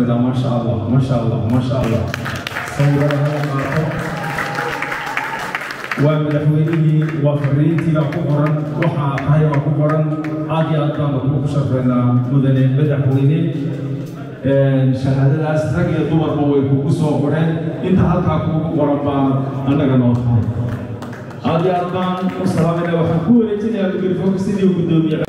sharfaynaa maasha allah maasha allah maasha allah sawirada hala qaato waa madaxweynihii waa fariintiibaa ku qoran waxaa tahay baa ku qoran aad iyo aad baanu kugu sharfaynaa mudane madaxweyne shahaadadaas rag iyo dumarba way kugu soo qoreen inta halkaa kugu qoran baa annaga noo tahay aad iyo aad baan u salaamayna waxaan ku wareejinayaa mikrofoonka sidii gudoomiye